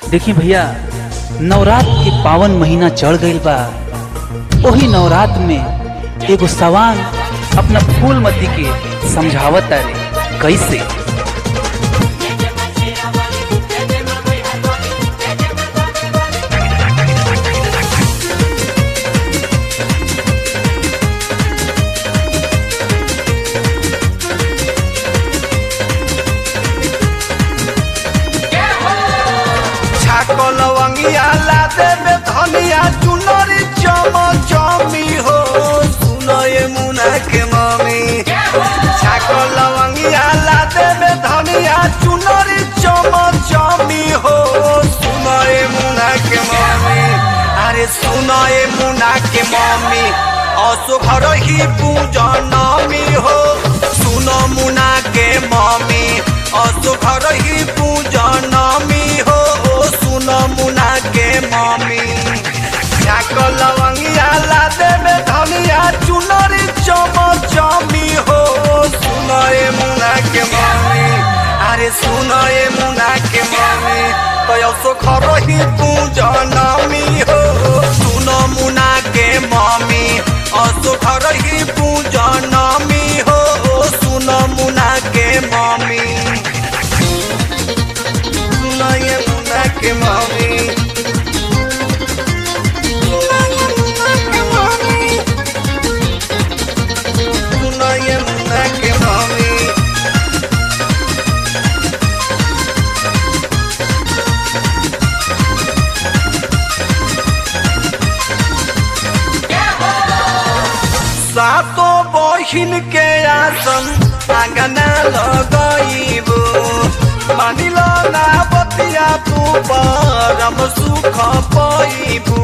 देखी भैया नवरात के पावन महीना चढ़ गईल बा ओही नवरात में एगो सवान अपना फूलमती के समझावत रे कैसे छाको लवंगिया ला देबे धनिया चुनरी चम चमी हो सुनो ये मुना के मम्मी छाको लवंगिया ला देबे धनिया चुनरी चम चमी हो सुनो ये मुना के मम्मी अरे सुनो ये मुना के मम्मी असो घर ही पूजनमी हो सुनो मुना के मम्मी असो घर ही पूजनमी हो ओ सुनो मुना के मम्मी छाको लवंगिया ला देबे धनिया चुनरी चम चमी हो सुनो ये मुना के मम्मी अरे सुनो ये मुना के मम्मी तो असो घर ही पूजनमी हो सुनो मुना के मम्मी असो घर ही पूजनमी हो ओ सुनो मुना के मम्मी सुनो ये मुना के मम्मी सुनो ये मुना के मम्मी सातो बहिन के आसन आंगना लगइबो मानिल ना बतिया तू परम सुख पाइबू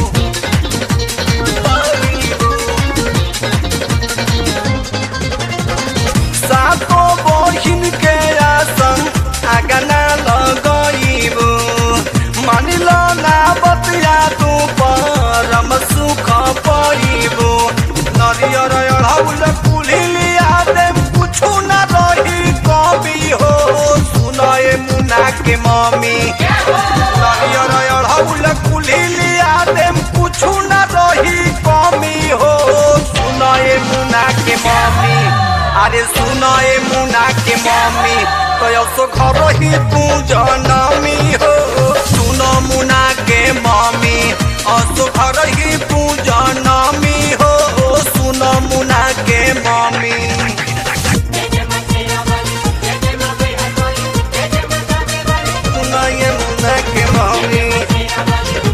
सातो बहिन के आसन आंगना लगइबो मानिल ना बतिया तू परम सुख पाइबो नरियर अढ़ौल कुलिया दे कुछु न रही कवि हो सुनए मुना के मम्मी नरियर अढ़ौल कुलिया दे कुछु न रही कमी हो सुनए मुना के मम्मी अरे सुनए मुना के मम्मी तो सो घर ही तू जनमी हो सुन मुना के मम्मी असो घर ही तू जनमी हो सुन मुना के मम्मी सुन ये मुना के मम्मी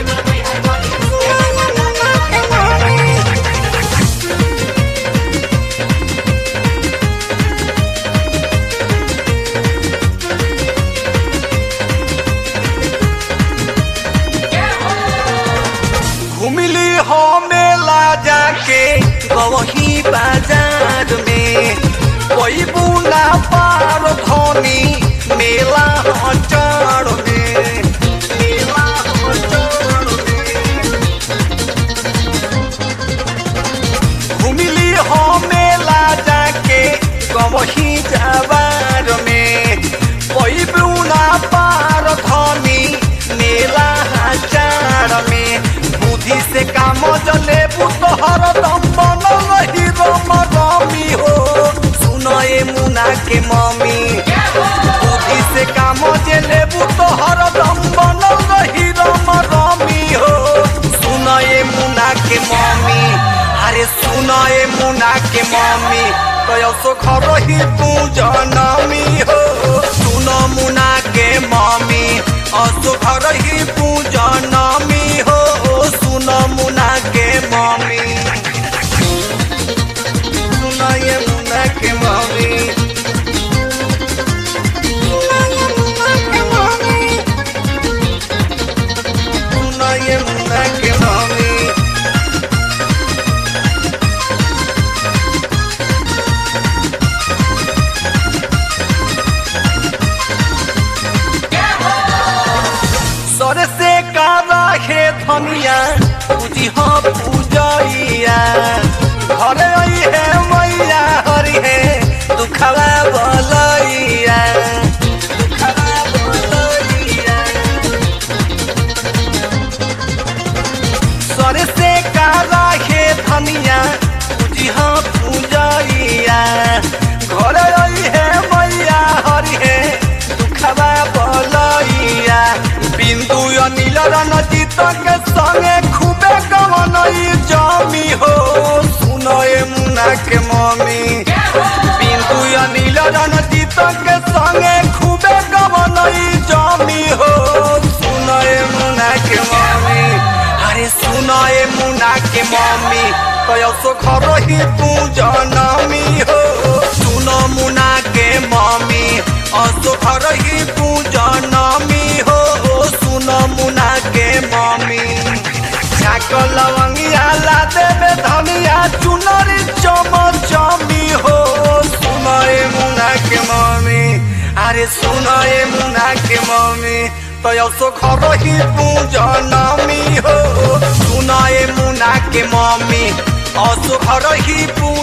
घुमिली हो मेला जाके गवही बाजार में कोई बुना पार धनी मेला हचार में मेला हचार में घुमिली हो मेला जाके गवही जाबार में कोई बुना पार धनी मेला हचार में बुद्धि से काम जले बुतहर दम बनल रही रम रमी हो सुनए मुना के मम्मी बुद्धि से काम जले बुतहर दम बनल रही रम रमी हो सुनए मुना के मम्मी अरे सुनए मुना के मम्मी तो सो घर ही तू जनमी हो सुन मुना के मम्मी असो घर ही तू जनमी हो सुन मुना के मम्मी सुन ये मुना के मम्मी सुन ये मुना के मम्मी सर से कारा हे धनिया पूजी हो पूजैया घरे आई है मैया हरि है दुखवा बलैया दुखवा बलैया रणजीत के संगे खूबे गवनई जमी हो सुनए मुना के मम्मी बिंदु अनिल रणजीत के संगे खूबे गवनई जमी हो सुनए मुना के मम्मी अरे सुनए मुना के मम्मी कयसो खरही तू जनमी हो सुन मुना के मम्मी असो खरही तू जनमी हो सुन मुना के मम्मी छाक लवंगिया ला देवे धनिया चुनरी चम चमी हो सुनए मुना के मम्मी अरे सुनए मुना के मम्मी तयसो खरही तू जनमी हो सुनए मुना के मम्मी असो खरही तू